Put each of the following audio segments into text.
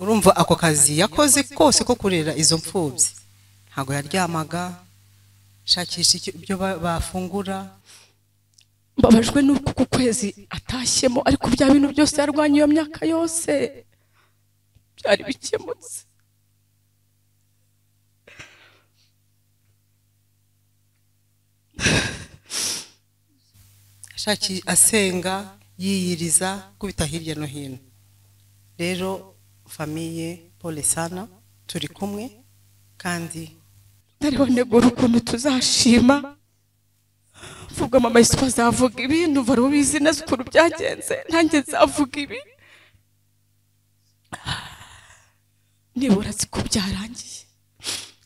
urumva ako kazi yakoze kose ko kurera izo mfubyi ntabwo yaryamaga shakisha icyo- ibyo ba- bafungura mbabajwe n'uko uku kwezi atashyemo ariko bya bintu byose yarwanya iyo myaka yose byari bikemutse ashaki asenga yiyiriza kubita hirya no hino rero famiye pole sana turi kumwe kandi ntariho negura ukuntu tuzashima mvuga mama yesu azavuga ibi numva ari ubizi neza ukuntu byagenze nanjye nzavuga ibi nibura azi ko byarangiye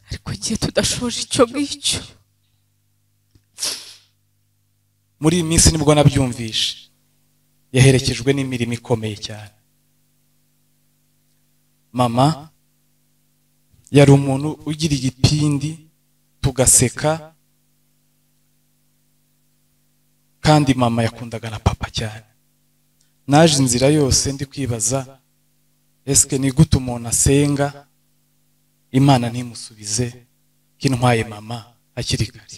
ariko igihe tudashoje icyo ngicyo muri iyi minsi nibwo nabyumvishe yaherekejwe n'imirimo ikomeye cyane mama yari umuntu ugira igipindi tugaseka kandi mama yakundaga na papa cyane naje inzira yose ndi kwibaza esike ni gute umuntu asenga imana ntimusubize ko intwaye mama hakiri kare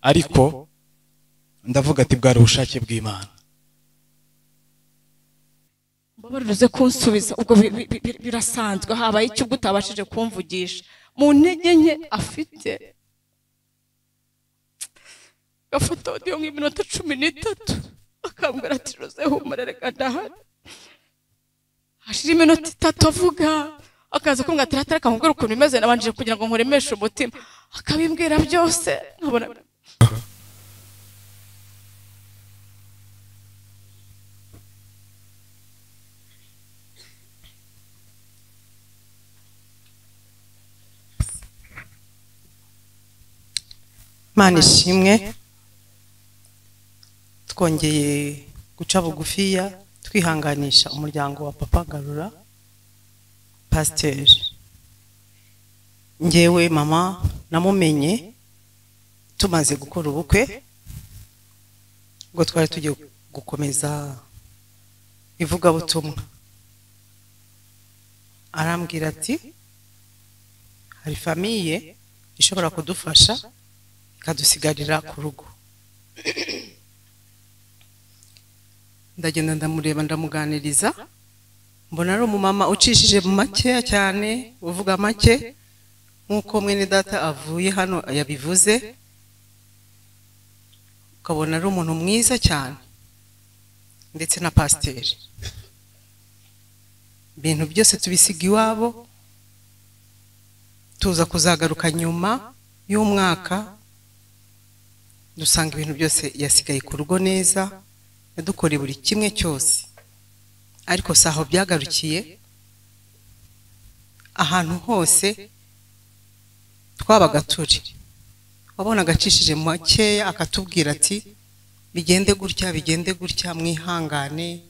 ariko ndavuga ati bwari ubushake bw'imana mbabaruze kunsubiza ubwo bi- bi- bi- bi- birasanzwe habaye icyo ubwo utabashije kumvugisha mu ntege nke afite gafata audio nk'iminota cumi n'itatu akambwira ati rose humura reka ndahari hashira iminota itatu avuga akaza kumbwira ati ratara akamubwira ukuntu bimeze nabanjije kugira ngo nkuremeshe umutima akabimbwira byose nkabona imana ishimwe twongeye guca bugufiya twihanganisha umuryango wa papa garura pasiteri ngewe mama namumenye tumaze gukora ubukwe ubwo twari tugiye gukomeza ivugabutumwa arambwira ati hari famiye ishobora kudufasha ikadusigarira ku rugo ndagenda ndamureba ndamuganiriza mbona ari umumama ucishije mu makeya cyane uvuga make nk'uko mwene data avuye hano yabivuze ukabona ari umuntu mwiza cyane ndetse na pasiteri ibintu byose tubisiga iwabo tuza kuzagaruka nyuma y'umwaka dusanga ibintu byose yasigaye ku rugo neza yadukoreye buri kimwe cyose ariko si aho byagarukiye ahantu hose twabaga turi wabonaga acishije mu makeya akatubwira ati bigende gutya bigende gutya mwihangane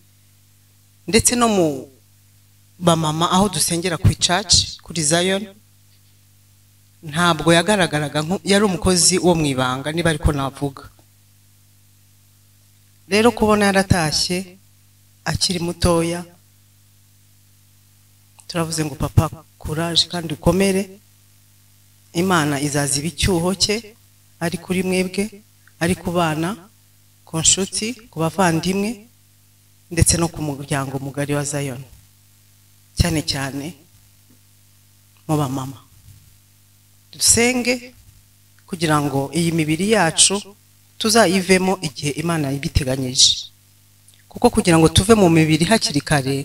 ndetse no mu bamama aho dusengera ku icaci kuri zayoni ntabwo yagaragaraga nku- yari umukozi wo mu ibanga niba ariko navuga rero kubona yaratashye akiri mutoya turavuze ngo papa kuraje kandi ukomere imana izaziba icyuho cye ari kuri mwebwe ari ku bana ku nshuti ku bavandimwe ndetse no ku muryango mugari wa zayoni cyane cyane mu bamama dusenge kugira ngo iyi mibiri yacu tuzayivemo igihe imana yibiteganyije kuko kugira ngo tuve mu mibiri hakiri kare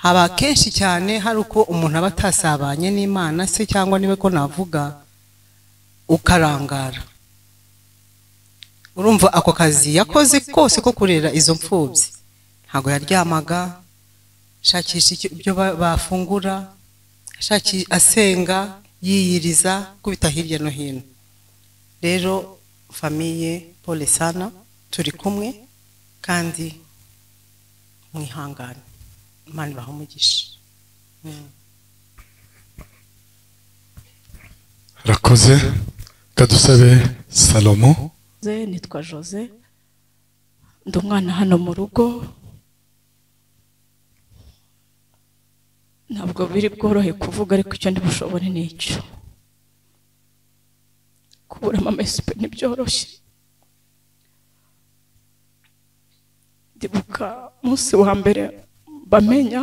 haba kenshi cyane hari uko umuntu aba atasabanye n'imana se cyangwa niwe ko navuga ukarangara urumva ako kazi yakoze kose ko kurera izo mfubyi ntabwo yaryamaga shakisha icyo- ibyo ba- bafungura ashaki asenga yiyiriza kubita hirya no hino rero famiye pole sana turi kumwe kandi mwihangane imana ibaha umugisha rakoze reka dusabe salomo Jose nitwa Jose ndi umwana hano mu rugo ntabwo biri bworohe kuvuga ariko icyo ndibushobore ni icyo kuburamo amesipe ntibyoroshye ndibuka umunsi wa mbere bamenya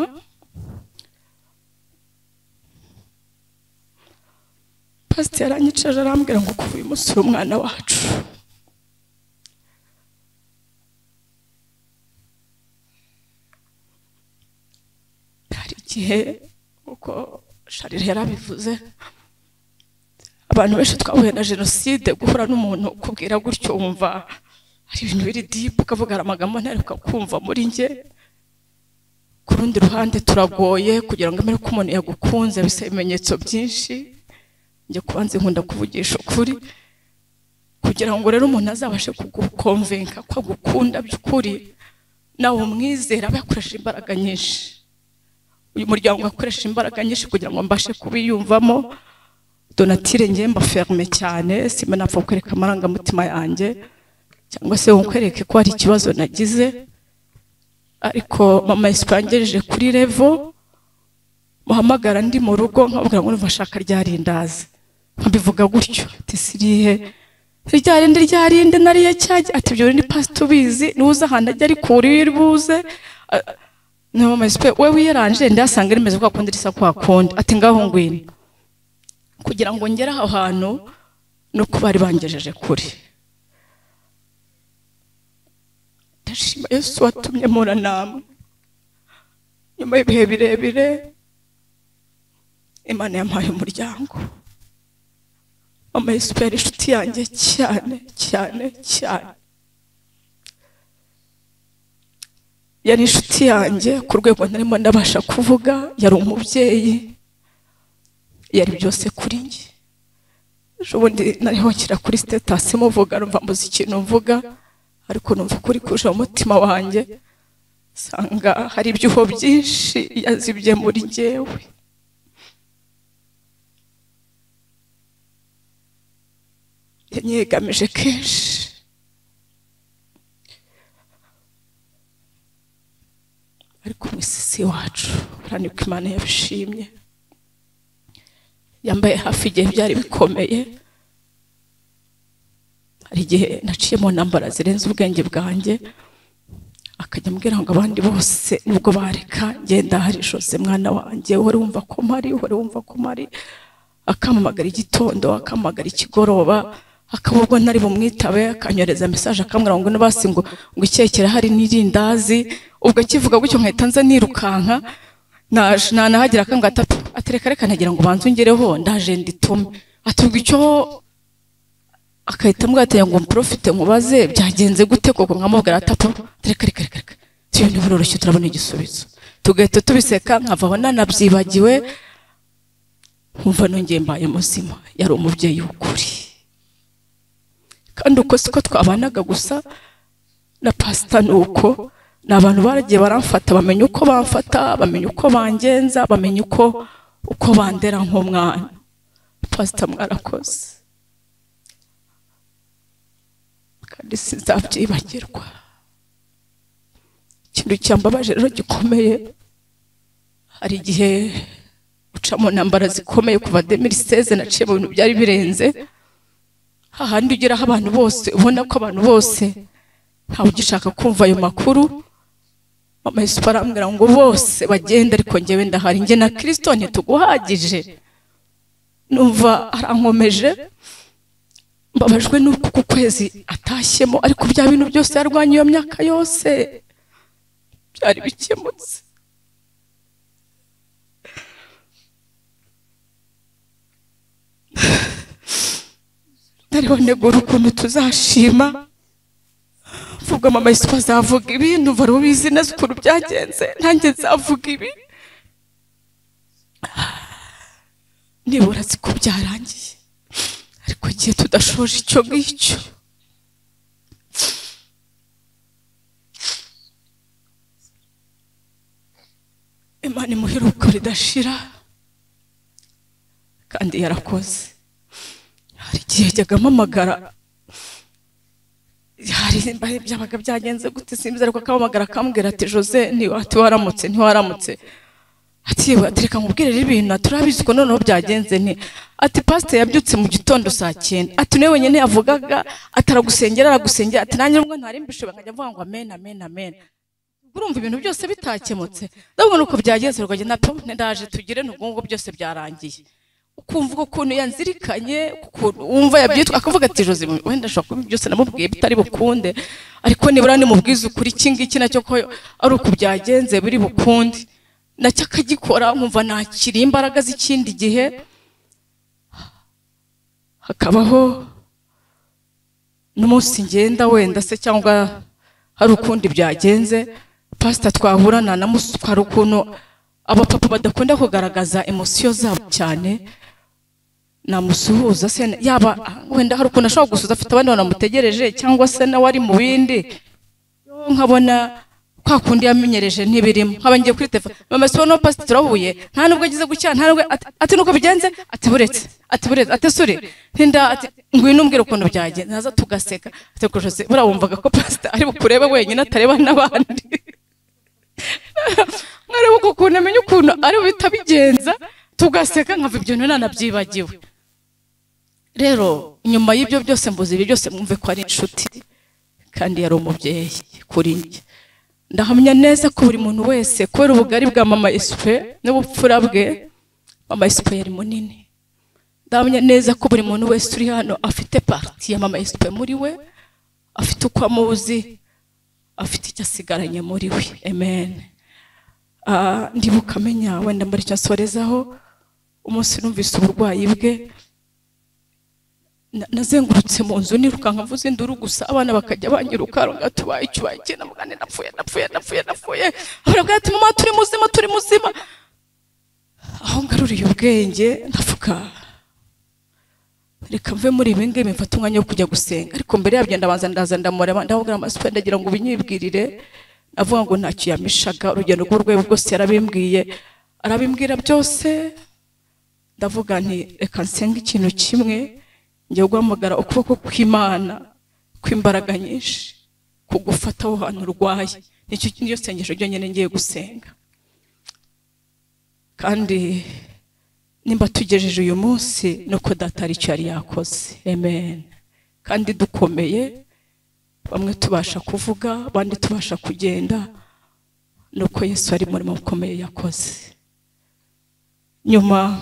pasiteri yaranyicaje arambwira ngo kuva uyu munsi uri umwana wacu hari igihe uko sharire yarabivuze abantu benshi twahuye na jenoside guhura n'umuntu ukubwira gutyo wumva hari ibintu biri dipu ukavuga hari amagambo ntareruka kumva muri njye ku rundi ruhande turagoye kugira ngo mbere ko umuntu yagukunze bisaba ibimenyetso byinshi njya kubanza nkunda kuvugisha ukuri kugira ngo rero umuntu azabashe kugukomvenka ko agukunda by'ukuri nawe umwizera aba yakoresheje imbaraga nyinshi uyu muryango wakoresheje imbaraga nyinshi kugira ngo mbashe kubiyumvamo donatire ngiye ferme cyane simanapfa kwereka amarangamutima yanjye cyangwa se nkwereke ko hari ikibazo nagize ariko mama yasipangereje kuri revo muhamagara ndi mu rugo nkababwira ngo numva ashaka ryarindazi nkabivuga gutyo ati sirihe ryarinde ryarinde nariye cyajya ati ibyo ni pasita ubizi nuza ahantu ajya ariko uri buze Ah, ni mama yasipe we wiyaranje ndasanga rimeze kwa kundi risa kwa kundi ati ngaho ngwino kugira ngo ngere aho hantu no kuba bari bangejeje kure ndashima yesu watumye mpura namwe nyuma y'ibihe birebire imana yampaye umuryango mama yesu yari inshuti yanjye cyane cyane cyane yari inshuti yanjye ku rwego ntarimo ndabasha kuvuga yari umubyeyi yari byose kuri njye ejo bundi nariho nshyira kuri sitatasi muvuga numva mbuze ikintu mvuga ariko numva kuri kuje mu mutima wanjye usanga hari ibyuho byinshi yazibye muri njyewe yanyegamije kenshi ariko mu isisi wacu urabona ko imana yabishimye yambaye hafi igihe byari bikomeye hari igihe naciye mu ntambara zirenze ubwenge bwanjye akajya ambwira ngo abandi bose nubwo bareka ngenda hari jose mwana wanjye wari wumva ko mpari wari wumva ko mpari akampamagara igitondo akampamagara ikigoroba akaba ubwo ntari bumwitabe akanyohereza mesaje akambwira ngo nabasi ngo ngo ikihe kirahari n'irindazi ubwo akivuga gutyo nkahita nza nirukanka naje nanahagera akambwira ati "Ati- atereka reka nagira ngo ubanze ungereho ndaje nditume atubwira icyo akahita ambwira ati ngo mprofite mubaze byagenze gute koko nkamubwira ati "Apu, reka reka reka reka si ibintu biroroshye turabona igisubizo tugahita tubiseka nkavaho nanabyibagiwe nkumva nongeye mbaye muzima yari umubyeyi w'ukuri kandi uko siko twabanaga gusa na pasita ni uko ni abantu baragiye baramfata bamenya uko bamfata bamenya uko bangenza bamenya uko uko bandera nk'umwana pasita mwarakoze kandi sinzabyibagirwa ikintu cyambabaje rero gikomeye hari igihe uca mu ntambara zikomeye kuva demiri seze naciye mu bintu byari birenze hahandi ugeraho abantu bose ubona ko abantu bose ntawe ugishaka kumva ayo makuru mama yesu arambwira ngo bose bagende ariko njyewe ndahari njye na kirisito ntituguhagije numva arankomeje mbabajwe n'uko uku kwezi atashyemo ariko bya bintu byose yarwanya iyo myaka yose byari bikemutse ntariho negura ukuntu tuzashima mvuga mama yesu azavuga ibi numva ari ubizi neza ukuntu byagenze nanjye nzavuga ibi nibura nzi ko byarangiye ariko igihe tudashoje icyo ngicyo imana imuheruka ridashira kandi yarakoze hari igihe yajyaga ampamagara hari mba- byabaga byagenze gute simbizi ariko akampamagara akambwira ati jose ntiwaramutse ntiwaramutse ati yewe ati reka nkubwire rero ibintu turabizi ko noneho byagenze nti ati pasite yabyutse mu gitondo saa cyenda ati niwe wenyine yavugaga ati aragusengera aragusengera ati nanjye nubwo ntari mbishobe nkajya mvuga ngo amen amen amen urumva ibintu byose bitakemutse ndabona uko byagenze rwajya na pampe ndaje tugire n'ubwo byose byarangiye ukumva ukuntu yanzirikanye ukuntu wumva yabyitwa akavuga ati jose wenda ashobora kuba byose namubwiye bitari bukunde ariko nibura nimubwize ukuri iki ngiki nacyo ko ari uku byagenze biri bukunde nacyo akagikora nkumva nakiriye imbaraga z'ikindi gihe hakabaho n'umunsi ngenda wenda se cyangwa hari ukundi byagenze pasita twahura nanamuswa hari ukuntu abapapa badakunda kugaragaza emosiyo zabo cyane namusuhuza se yaba wenda hari ukuntu ashobora gusuhuza afite abandi bantu bamutegereje cyangwa se nawe ari mu bindi Yo nkabona kwa kundi yamenyereje ntibirimo nkaba ngiye kuri telefone mama sibo no pasita turahuye nta nubwo agize gutya nta nubwo ati- ati nuko bigenze ati buretse ati buretse ati sure ntinda ati ngwino umbwire ukuntu byagenze naza tugaseka ati reka Jose, buriya wumvaga ko pasita ari bukurebe wenyine atareba n'abandi nkareba uko ukuntu amenya ukuntu ari buhita abigenza tugaseka nkava ibyo none nanabyibagiwe rero nyuma y'ibyo byose mbuze ibi byose mwumve ko ari inshuti kandi yari umubyeyi kuri njye ndahamya neza ko buri muntu wese kubera ubugari bwa mama esipe n'ubupfura bwe mama esipe yari munini ndahamya neza ko buri muntu wese uri hano afite pariti ya mama esipe muri we afite uko amuzi afite icyo asigaranye muri we amen Ah, ndibuka amenya wenda muri cyo nsorezaho umunsi numvise uburwayi bwe na- nazengurutse mu nzu nirukanka mvuze induru gusa abana bakajya banyiruka runga tubaye icyo bagiye namugane napfuye napfuye napfuye napfuye abaravuga ati mama turi muzima turi muzima aho ngaruriye ubwenge ndavuga reka mve muri ibi ngibi mfate umwanya wo kujya gusenga ariko mbere yabyo ndabanza ndaza ndamureba ndamubwira amasupe ndagira ngo ubinyibwirire avuga ngo ntacyo yamishaga urugendo rw'urwego rwose yarabimbwiye arabimbwira byose ndavuga nti reka nsenge ikintu kimwe ngiye guhamagara ukuboko kw'imana kw'imbaraga nyinshi kugufata aho hantu urwaye nicyo niyo sengesho ryonyine ngiye gusenga kandi nimba tugejeje uyu munsi ni uko data ari icyo yari yakoze amen kandi dukomeye bamwe tubasha kuvuga abandi tubasha kugenda ni uko yesu ari umurimo ukomeye yakoze nyuma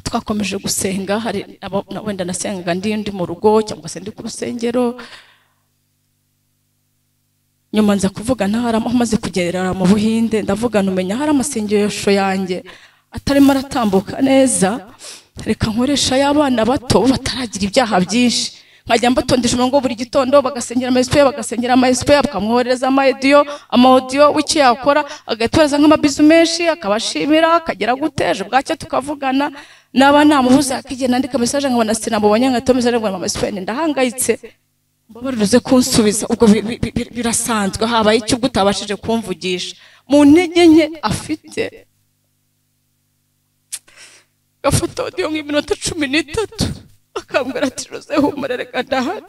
twakomeje gusenga hari abo- na- wenda nasengaga ndi ndi mu rugo cyangwa se ndi ku rusengero nyuma nza kuvuga ntahari amaze kugerera mu buhinde ndavuga numenya hari amasengesho yanjye atarimo aratambuka neza reka nkoresha y'abana bato bo bataragira ibyaha byinshi nkajya mbatondesha umurongo buri gitondo bagasengera ama esipeya bagasengera ama esipeya bakamwohereza ama ediyo ama odiyo w'icyo yakora agahita yohereza nk'amabizu menshi akabashimira akagera guteje bwacya tukavugana naba namubuza akigihe nandika mesaje nkabona sinamubonye nkahita mesaje ngo mama esipeya ndahangayitse mbabaruze kunsubiza ubwo bi- bi- bi- bi- birasanzwe habaye icyo ubwo utabashije kumvugisha mu ntege nke afite gafata audio nk'iminota cumi n'itatu akambwira ati jose humura reka ndahari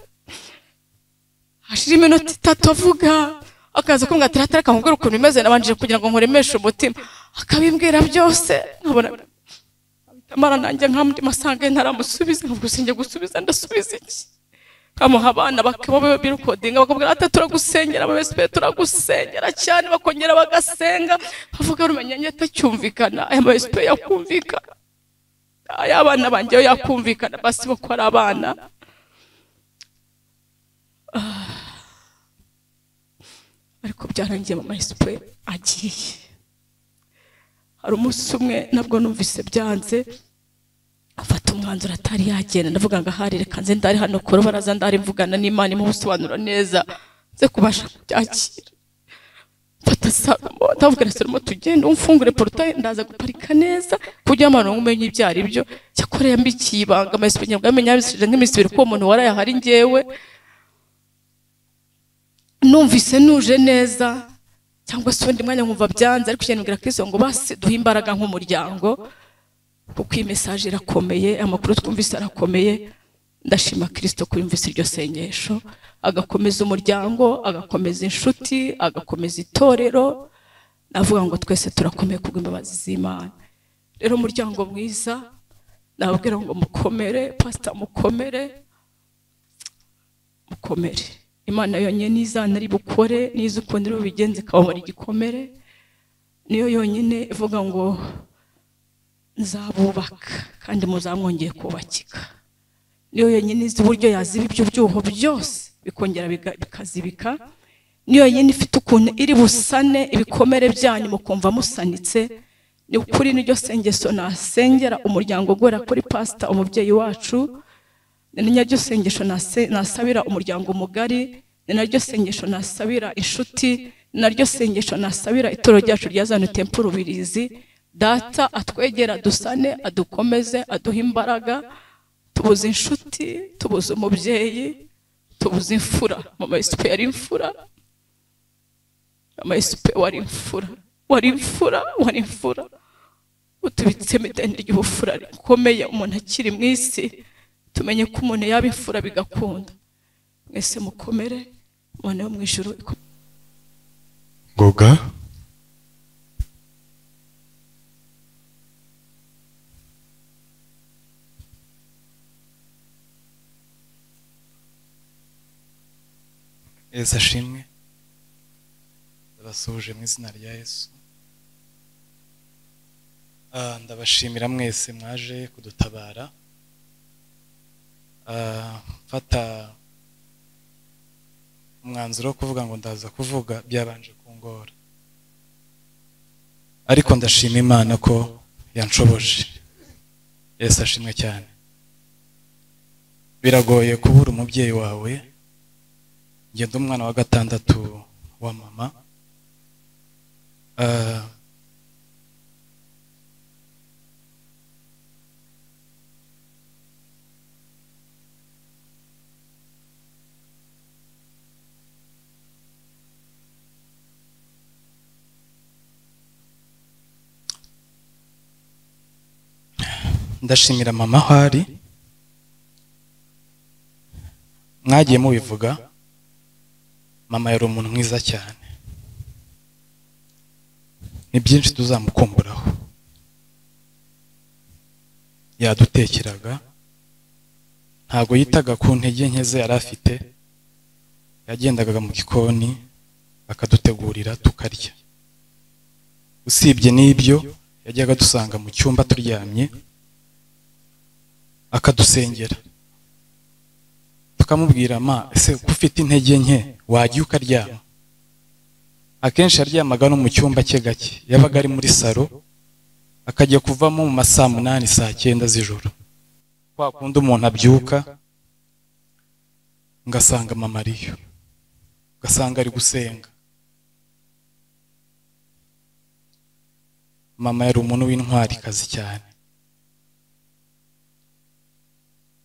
hashira iminota itatu avuga akaza kumbwira ati ratara akamubwira ukuntu bimeze nabanje kugira ngo nkuremeshe umutima akabimbwira byose nkabona amara nanjye nk'andi masange ntaramusubiza nkavuga sinjye gusubiza ndasubiza iki kamuha abana bakaba birukodinga bakabwira ati turagusengera ababesipe turagusengera cyane bakongera bagasenga bavuga rumenya njye atacyumvikana aya mabesipe yakumvikana aya abana banjye yo yakumvikana basi bo ko ari abana Ah. ariko byarangiye mama esipe agiye hari umunsi umwe nabwo numvise byanze afata umwanzuro atari yagenda ndavuga ngo ahari reka nze ndari hano ku rubaraza ndari mvugana n'imana imubusobanura neza nze kubasha kubyakira mfata salomo ndavuga na salomo tugende umfungure porotaye ndaza guparika neza ku buryo abantu umenye ibyo ari byo cyakora yambikiye ibanga amahise kugira ngo yamenye yabisubije nk'iminsi ibiri ko uwo muntu warayahari ngewe numvise nuje neza cyangwa se undi mwanya nkumva byanze ariko ikintu mbwira kristo ngo basi duhe imbaraga nk'umuryango kuko iyi mesaje irakomeye amakuru twumvise arakomeye ndashima kirisito ko yumvise iryo sengesho agakomeza umuryango agakomeza inshuti agakomeza itorero navuga ngo twese turakomeye kubw'imbabazi z'imana rero umuryango mwiza nababwira ngo mukomere pasita mukomere mukomere imana yonyine izana ari bukore n'izo ukundi iri bubigenze ikababara igikomere niyo yonyine ivuga ngo nzabubaka kandi muzamwongeye kubakika niyo yonyine izi uburyo yaziba ibyo byuho byose bikongera biga- bikazibika niyo yonyine ifite ukuntu iri busane ibikomere byanyu mukumva musanitse ni ukuri niryo sengeso nasengera umuryango ugera kuri pasita umubyeyi wacu ni naryo sengesho nase- nasabira umuryango mugari ni naryo sengesho nasabira inshuti ni naryo sengesho nasabira itoro ryacu rya zanu tempo rubirizi data atwegera dusane adukomeze aduhe imbaraga tubuze inshuti tubuze umubyeyi tubuze imfura mama yusufu yari imfura mama yusufu wari imfura wari imfura wari imfura utubitsemo ideni ry'ubufura rikomeye umuntu akiri mu isi tumenye ko umuntu yaba imfura bigakunda mwese mukomere imana yo mu ijuru ikomere ngoga yesu ashimwe ndabasuhuje mu izina rya yesu Ah, ndabashimira mwese mwaje kudutabara Ah, mfata umwanzuro wo kuvuga ngo ndaza kuvuga byabanje kungora ariko ndashima imana ko yanshoboje yesu ashimwe cyane biragoye kubura umubyeyi wawe ngenda umwana wa gatandatu wa mama Ah, ndashimira mama aho ari mwagiye mubivuga mama yari umuntu mwiza cyane ni byinshi tuzamukumburaho yadutekeraga ntabwo yitaga ku ntege nke ze yari afite yagendaga mu gikoni akadutegurira tukarya usibye n'ibyo yajyaga dusanga mu cyumba turyamye akadusengera tukamubwira ma ese ko ufite intege nke wajya ukaryama akenshi yaryamaga no mu cyumba cye gake yabaga ari muri salo akajya kuvamo mu ma saa munani saa cyenda z'ijoro kwa kundi umuntu abyuka ngasanga mama ariyo ugasanga ari gusenga mama yari umuntu w'intwarikazi cyane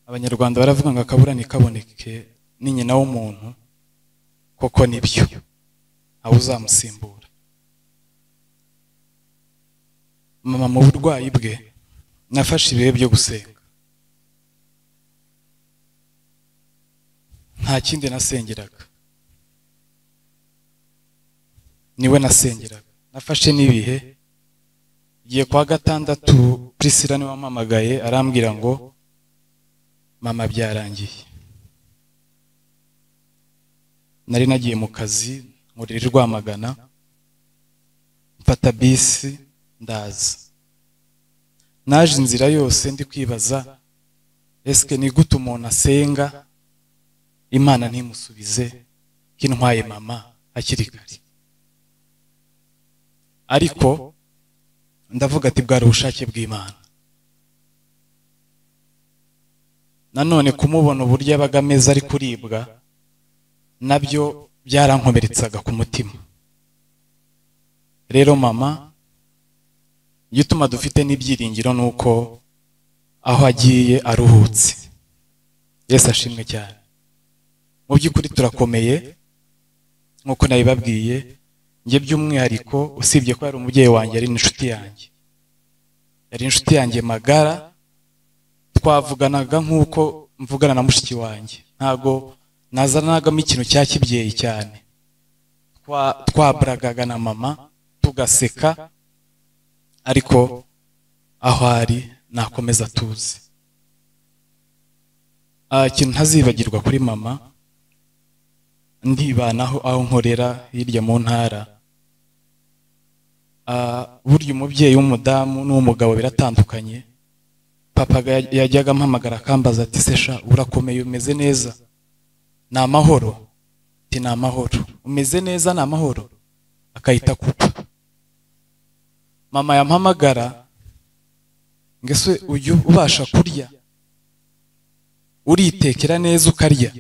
abanyarwanda baravuga ngo akabura ntikaboneke ni nyina w'umuntu koko nibyo aho uzamusimbura mama mu burwayi bwe nafashe ibihe byo gusenga nta kindi nasengeraga niwe nasengeraga nafashe n'ibihe igihe kwa gatandatu prisila niwe wampamagaye arambwira ngo mama byarangiye nari nagiye mu kazi nkurira i rwamagana mfata bisi ndaza naje inzira yose ndi kwibaza esike ni gute umuntu asenga imana ntimusubize ko intwaye mama hakiri kare ariko ndavuga ati bwari ubushake bw'imana nanone kumubona uburyo yabaga ameze ari kuribwa nabyo byarankomeretsaga ku mutima rero mama igituma dufite n'ibyiringiro ni uko aho agiye aruhutse yesu ashimwe cyane mu by'ukuri turakomeye nk'uko nabibabwiye njye by'umwihariko usibye ko yari umubyeyi wanjye yari n'inshuti yanjye yari inshuti yanjye magara twavuganaga nk'uko mvugana na mushiki wanjye ntabwo nazanagamo ikintu cya kibyeyi cyane twaburagaga na mama tugaseka ariko aho ari nakomeza tuzi Ah, ikintu ntazibagirwa kuri mama ndibanaho aho nkorera hirya mu ntara Ah, burya umubyeyi w'umudamu n'uw'umugabo biratandukanye papa ga- yajyaga ampamagara akambaza ati sesha urakomeye umeze neza ni amahoro ati ni amahoro umeze neza ni amahoro akahita kupa mama yampamagara ngo ese ujya ubasha kurya uritekera neza ukarya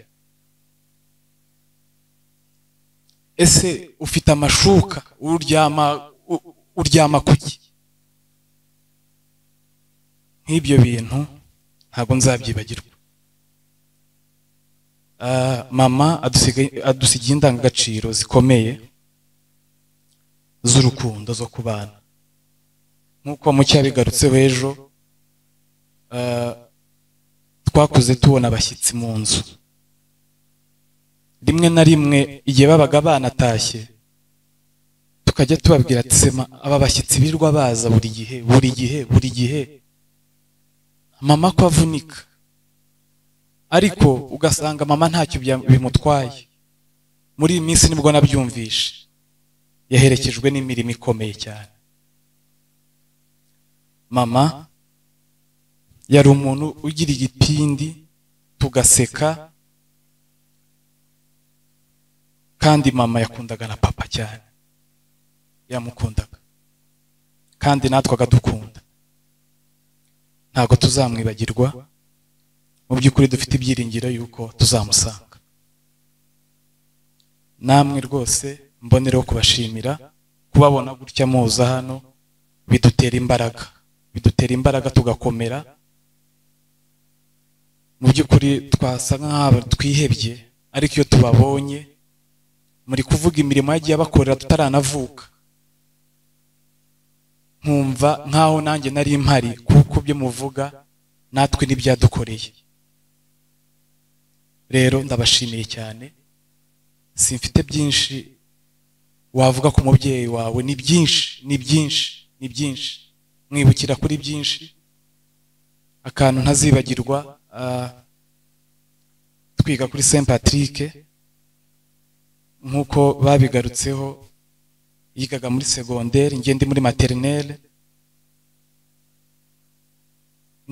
ese ufite amashuka uryama u- uryama kuki nk'ibyo bintu ntabwo nzabyibagirwa Ah, mama adusiga- adusigiye indangagaciro zikomeye z'urukundo zo ku bana nk'uko mucyo yabigarutseho ejo ah, twakuze tubona abashyitsi mu nzu rimwe na rimwe igihe babaga banatashye tukajya tubabwira ati sema aba bashyitsi birwa baza buri gihe buri gihe buri gihe mama ko avunika ariko ugasanga mama ntacyo bya- bimutwaye muri iyi minsi nibwo nabyumvishe yaherekejwe n'imirimo ikomeye cyane mama yari umuntu ugira igipindi tugaseka kandi mama yakundaga na papa cyane yamukundaga kandi natwe akadukunda ntabwo tuzamwibagirwa mu by'ukuri dufite ibyiringiro yuko tuzamusanga namwe rwose mbonereho kubashimira kubabona gutya muza hano bidutera imbaraga bidutera imbaraga tugakomera mu by'ukuri twasa nk'aho twihebye ariko iyo tubabonye muri kuvuga imirimo yagiye abakorera tutaranavuka nkumva nk'aho nanjye nari mpari kuko ibyo muvuga natwe n'ibyadukoreye rero ndabashimiye cyane simfite byinshi wavuga ku mubyeyi wawe ni byinshi ni byinshi ni byinshi mwibukira kuri byinshi akantu ntazibagirwa ah, twiga kuri saint patrick nk'uko babigarutseho yigaga muri segonderi njye ndi muri materinere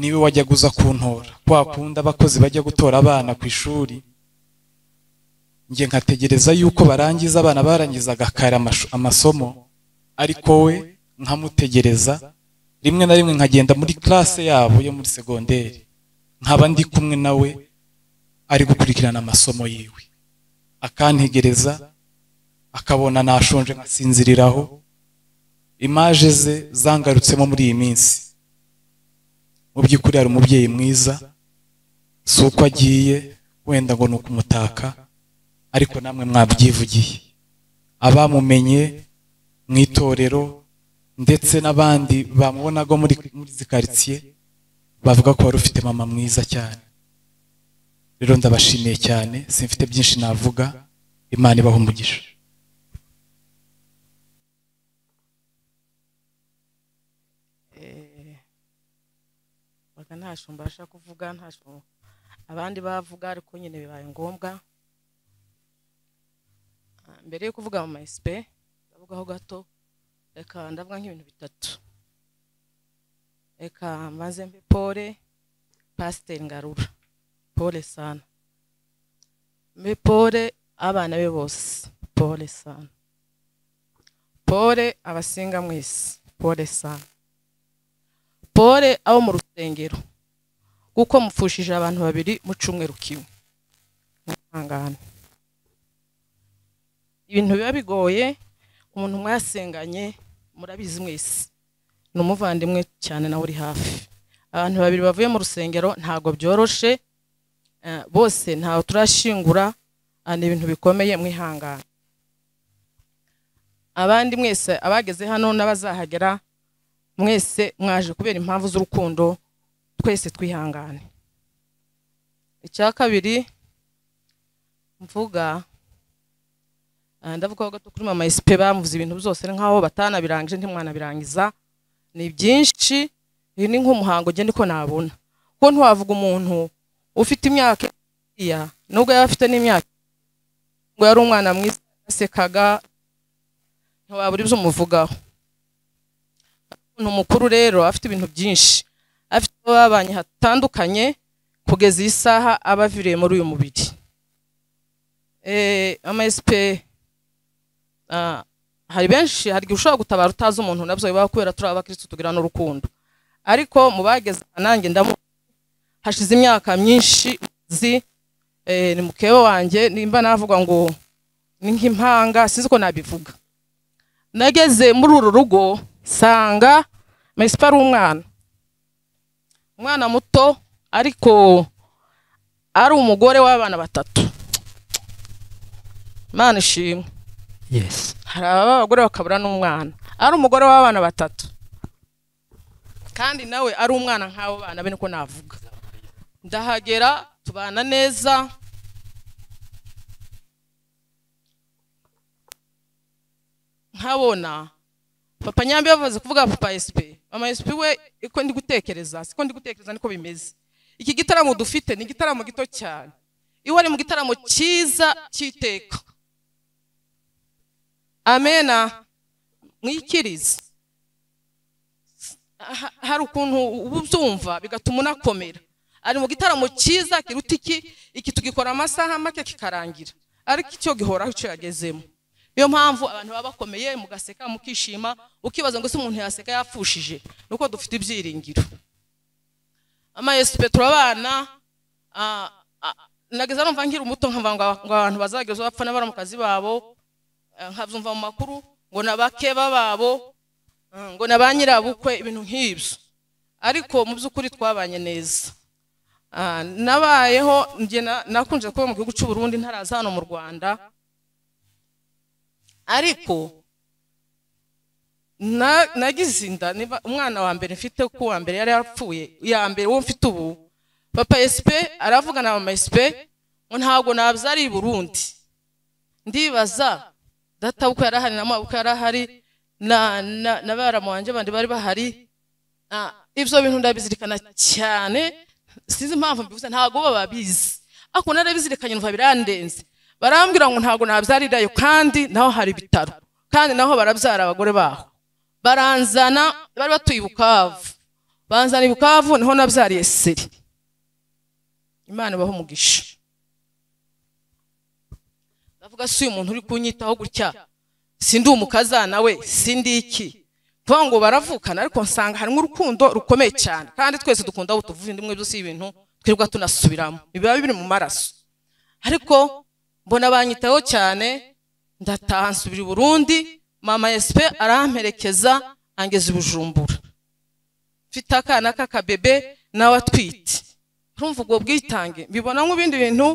niwe wajyaga uza kuntora kwa kundi abakozi bajya gutora abana ku ishuri njye nkategereza yuko barangiza abana barangizaga kare amashu- amasomo ariko we nkamutegereza rimwe na rimwe nkagenda muri classe yabo yo muri segonderi nkaba ndi kumwe nawe ari gukurikirana amasomo yiwe akantegereza akabona nashonje nkasinziriraho imaje ze zangarutsemo muri iyi minsi mu by'ukuri hari umubyeyi mwiza si uko agiye wenda ngo ni ukumutaka ariko namwe mwabyivugiye abamumenye mu itorero ndetse n'abandi bamubonaga muri muri izi karitsiye bavuga ko wari ufite mama mwiza cyane rero ndabashimiye cyane simfite byinshi navuga imana ibaha umugisha baga nta shumba bashaka kuvuga nta shumba abandi bavuga ariko nyine bibaye ngombwa Ah, mbere yo kuvuga mama esipe ndavugaho gato reka ndavuga nk'ibintu bitatu reka maze mpe pole pasiteri ngarura pole sana mpe pole abana be bose pole sana pole abasinga mwese pole sana pole abo mu rusengero kuko mupfushije abantu babiri mu cyumweru kimwe mwihangane ibintu biba bigoye umuntu mwasenganye murabizi mwese ni umuvandimwe cyane nawe uri hafi abantu babiri bavuye mu rusengero ntabwo byoroshe eh, bose ntawe turashingura ah, ni ibintu bikomeye mwihangane abandi mwese abageze hano n'abazahagera mwese mwaje kubera impamvu z'urukundo twese twihangane icya kabiri mvuga Ah, ndavuga ko kuri mama esipe bamuvuze ibintu byose ni nk'aho batanabirangije ntimwanabirangiza ni byinshi iyi ni nk'umuhango genda uko nabona ko ntiwavuga umuntu ufite imyaka iya nubwo yaba afite n'imyaka ngo yari umwana mwiza yasekaga ntiwabura ibyo umuvugaho umuntu mukuru rero afite ibintu byinshi afite abo babanye hatandukanye kugeza iyi saha aba aviriye muri uyu mubiri eh ama esipe ah, hari benshi hari igihe ushobora gutabara utazi umuntu nabyo bibaho kubera turi abakirisitu tugira n'urukundo ariko mu bageze aha nanjye ndamu hashize imyaka myinshi zi eh, ni mukewe wanjye nimba navuga ngo ni nk'impanga sinzi ko nabivuga nageze muri uru rugo sanga mesipa ari umwana umwana muto ariko ari umugore w'abana batatu imana ishimwe yes hari abagore bakabura n'umwana ari umugore w'abana batatu kandi nawe ari umwana nk'abo bana be niko navuga ndahagera tubana neza nkabona papa nyambi bamaze kuvuga papa esipe mama esipe we uko ndi gutekereza siko ndi gutekereza niko bimeze iki gitaramo dufite ni igitaramo gito cyane iyo wari mu gitaramo cyiza cy'iteka amena mwikirize Ha- hari ukuntu uba ubyumva bigatuma unakomera ari mu gitaramo cyiza kiruta iki iki tugikora amasaha make kikarangira ariko icyo gihoraho icyo yagezemo niyo mpamvu abantu baba bakomeye mugaseka mukishima ukibaza ngo se umuntu yaseka yapfushije ni uko dufite ibyiringiro ama esipe turabana ah, ah, nageza numva nkiri umuto nkamva ngo ngo abantu bazageza bapfa n'abari mu kazi babo eh, nkabyumva mu makuru ngo nabakeba babo eh, ngo na ba nyirabukwe ibintu nk'ibyo ariko mu by'ukuri twabanye neza Ah, nabayeho njye na- nakunze kuba mu gihugu cy'u Burundi ntaraza hano mu Rwanda ariko na- nagize inda niba umwana wa mbere mfite ko uwa mbere yari yapfuye iya mbere uwo mfite ubu papa esipe aravuga na mama esipe ngo ntabwo nabyara i burundi ndibaza data uko yari ahari na mama uko yari ahari na na na baramu wanjye bandi bari bahari Ah, ibyo bintu ndabizirikana cyane sinzi impamvu mbivuze ntabwo bo babizi ariko narabizirikanye numva birandenze barambwira ngo ntabwo nabyarirayo kandi naho hari ibitaro kandi naho barabyara abagore baho baranzana bari batuye i bukavu banzana i bukavu niho nabyariye seri imana ibaho umugisha ndavuga si uyu muntu uri kunyitaho gutya sindi umukazana we sindi iki kuvuga ngo baravukana ariko nsanga harimo urukundo rukomeye cyane kandi twese dukunda aho tuvuye ndimwe byose ibintu twirirwa tunasubiramo biba biri mu maraso ariko mbona banyitaho cyane ndataha nsubira i burundi mama esipe aramperekeza angeza i bujumbura mfite akana k'akabebe nawe atwite urumva ubwo bwitange mbibona nk'ibindi bintu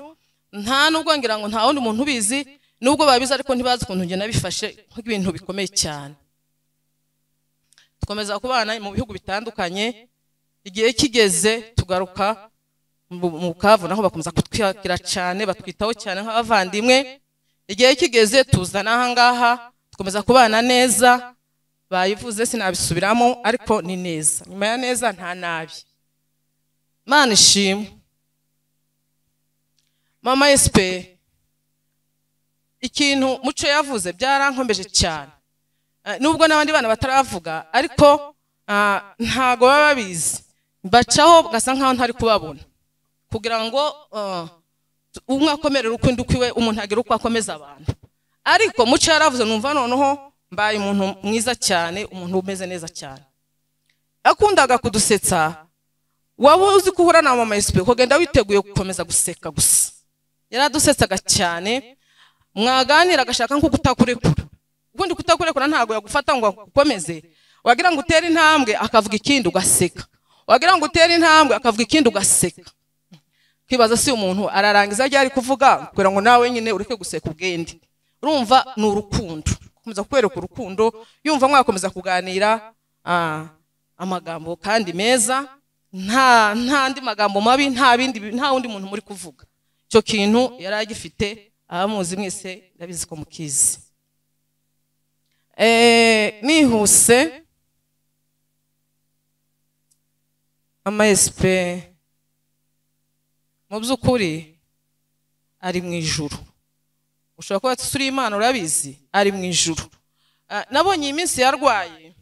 nta nubwo ngira ngo nta wundi muntu ubizi nubwo babizi ariko ntibazi ukuntu njye nabifashe nk'ibintu bikomeye cyane dukomeza kubana mu bihugu bitandukanye igihe kigeze tugaruka mu- mu bukavu naho bakomeza kutwakira cyane batwitaho cyane nk'abavandimwe igihe kigeze tuzana aha ngaha dukomeza kubana neza bayivuze sinabisubiramo ariko ni neza nyuma ya neza nta nabi mana ishimwe mama esipe ikintu muco yavuze byarankomeje cyane Eh, nubwo n'abandi bana bataravuga ariko ah, ntago baba babizi bacaho gasa nkaho ntari kubabona kugira ngo ah, tu- umwe akomerera ukwindi ukwiwe umuntu agira uko akomeza abantu ariko muco yaravuze numva noneho mbaye umuntu mwiza cyane umuntu umeze neza cyane yakundaga kudusetsa waba uzi ko uhura na mama esipe ukagenda witeguye gukomeza guseka gusa yaradusetsaga cyane mwaganira agashaka nko kutakurekura ukundi kutakurekura ntabwo yagufata ngo agukomeze wagira ngo utere intambwe akavuga ikindi ugaseka wagira ngo utere intambwe akavuga ikindi ugaseka kwibaza si umuntu ararangiza ryari kuvuga kugira ngo nawe nyine ureke guseka ubwende urumva ni urukundo gukomeza kukwereka urukundo yumva mwakomeza kuganira ah, amagambo kandi meza nta nta andi magambo mabi nta bindi nta wundi muntu muri kuvuga icyo kintu yari agifite abamuzi mwese ndabizi ko mukizi Eh, nihuse mama esipe mu by'ukuri ari mu ijuru ushobora kuba turi imana urabizi ari mu ijuru Ah, nabonye iyi minsi yarwaye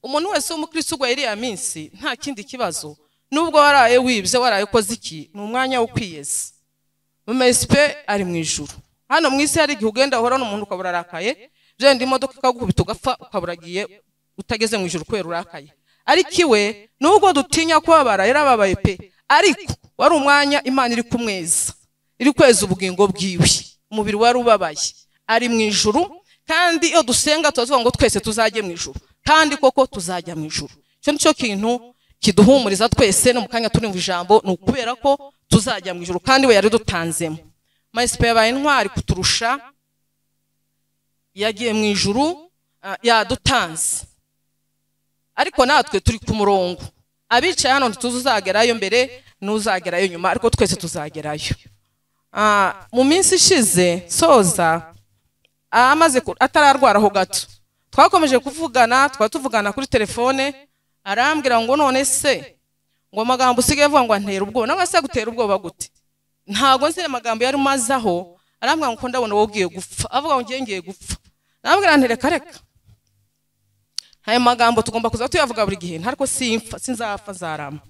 umuntu wese w'umukristo urwaye iriya minsi nta kindi kibazo nubwo waraye wibye waraye ukoze iki ni umwanya wo kwiyeza mama esipe ari mu ijuru hano mu isi hari igihe ugenda uhora n'umuntu ukabura arakaye byenda imodoka ikagukubita ugapfa ukabura agiye utageze mu ijuru kubera urakaye ariko iwe nubwo dutinya kubabara yarababaye pe ariko wari umwanya imana iri kumweza iri kweza ubugingo bwiwe umubiri wari ubabaye ari mu ijuru kandi iyo dusenga turavuga ngo twese tuzajye mu ijuru kandi koko tuzajya mu ijuru icyo ni cyo kintu kiduhumuriza twese no mu kanya turi mu ijambo ni ukubera ko tuzajya mu ijuru kandi we dutanzemo mayisipe yabaye intwari kuturusha yagiye mu ijuru ah, yadutanze ariko natwe turi ku murongo abicaye hano ntituzi uzagerayo mbere n'uzagerayo nyuma ariko twese tuzagerayo Ah, mu minsi ishize soza amaze ku- atararwara aho gato twakomeje kuvugana twari tuvugana kuri telefone arambwira ngo none se ngo amagambo usigaye avuga ngo antera ubwoba nawe se gutera ubwoba gute ntabwo nzi amagambo yari mazaho arambwira ngo ko ndabona wowe ugiye gupfa avuga ngo ngiye ngiye gupfa arambwira ntereka reka ayo magambo tugomba kuza tuyavuga buri gihe ntariko simpfa sinzapfa nzarama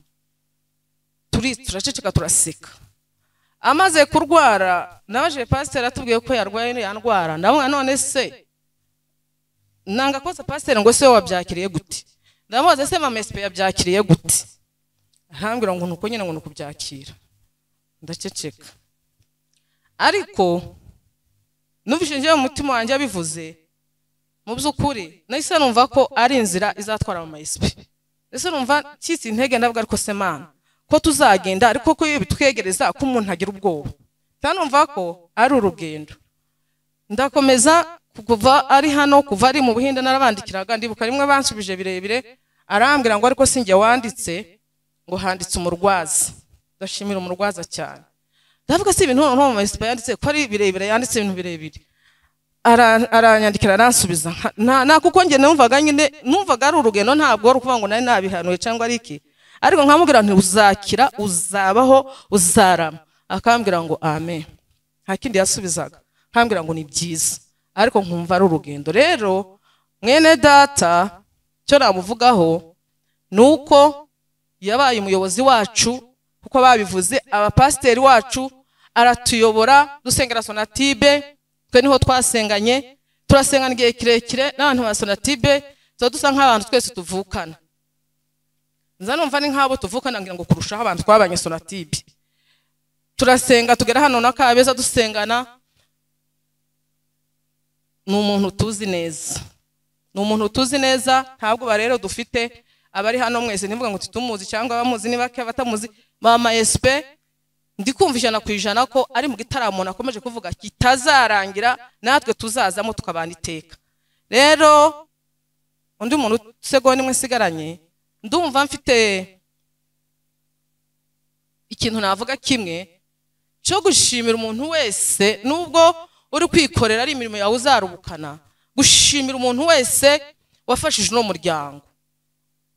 turi turaceceka turaseka amaze kurwara nabaje pasiteri atubwiye ko yarwaye iriya ndwara ndabona none se nanga kosa pasiteri ngo se wowe wabyakiriye gute ndamubaza se mama esipe yabyakiriye gute arambwira ngo nuko nyine ngo ni ukubyakira ndaceceka ariko numvise njyewe mu mutima wanjye abivuze mu by'ukuri nahise numva ko ari inzira izatwara mama esipe ese numva cyitse intege ndavuga ariko se mana ko tuzagenda ariko ko iyo bitwegereza ko umuntu agira ubwoba kandi numva ko ari urugendo ndakomeza kuva ari hano kuva ari mu buhinde narabandikiraga ndibuka rimwe bansubije birebire arambwira ngo ariko sinjye wanditse ngo handitse umurwaza ndashimira umurwaza cyane ndavuga si ibintu noneho mu mesipa yanditse ko ari birebire yanditse ibintu birebire Ara- aranyandikira aransubiza nka- nta nta kuko njye numvaga nyine numvaga ari urugendo ntabwo ari ukuvuga ngo nari nabihanuye cyangwa ari iki ariko nkamubwira nti uzakira uzabaho uzarama akambwira ngo amen nta kindi yasubizaga akambwira ngo ni byiza ariko nkumva ari urugendo rero mwene data icyo namuvugaho ni uko yabaye umuyobozi wacu kuko babivuze abapasiteri wacu aratuyobora dusengera sonatibe twe niho twasenganye turasengana igihe kirekire n'abantu ba sonatibe tuba dusa nk'abantu twese tuvukana nza numva ni nk'abo tuvukana ngira ngo kurushaho abantu twabanye sonatibe turasenga tugera hano na kabeza dusengana ni umuntu tuzi neza ni umuntu tuzi neza ntabwo rero dufite abari hano mwese ntivuga ngo tutumuzi cyangwa abamuzi ni bake abatamuzi mama esipe ndi kumva ijana ku ijana ko ari mu gitaramo umuntu akomeje kuvuga kitazarangira natwe tuzazamo tukabana iteka rero undi muntu segonda imwe nsigaranye ndumva mfite ikintu navuga kimwe cyo gushimira umuntu wese nubwo uri kwikorera ari imirimo yawe uzarubukana gushimira umuntu wese wafashije uno muryango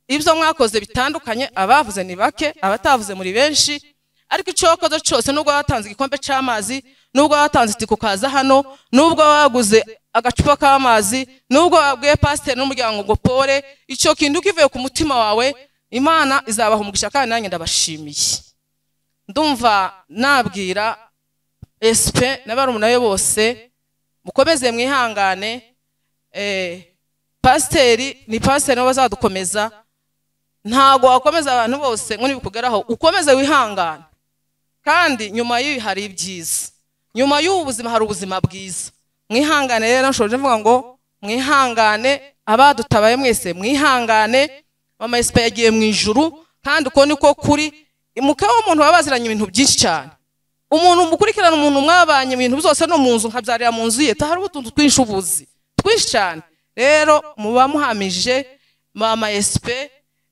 ibyo mwakoze bitandukanye abavuze ni bake abatavuze muri benshi ariko icyo wakoze cyose nubwo watanze igikombe cy'amazi nubwo watanze itike ukaza hano nubwo waguze agacupa k'amazi nubwo wabwiye pasiteri n'umuryango ngo pore icyo kintu kivuye ku mutima wawe imana izabaha umugisha kandi nanjye ndabashimiye ndumva nabwira esipe na barumuna be bose mukomeze mwihangane eh, pasiteri ni pasiteri nibo bazadukomeza ntabwo wakomeza abantu bose ngo nibikugeraho ukomeze wihangane kandi nyuma y'ibi hari ibyiza nyuma y'ubu buzima hari ubuzima bwiza mwihangane rero nshoje mvuga ngo mwihangane abadutabaye mwese mwihangane mama esipe yagiye mu ijuru kandi uko niko kuri muka w'umuntu baba baziranye ibintu byinsi cyane umuntu mukurikirana umuntu mwabanye mu bintu byose no mu nzu nkabyarira mu nzu ye tahari utuntu twinshi ubuzi twinshi cyane rero muba muhamije mama esipe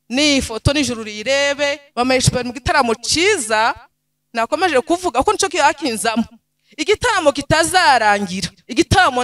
n'iyi foto nijoro uyirebe mama esipe mu gitaramo cyiza nakomeje kuvuga ko nicyo yakinzamo igitaramo kitazarangira igitaramo na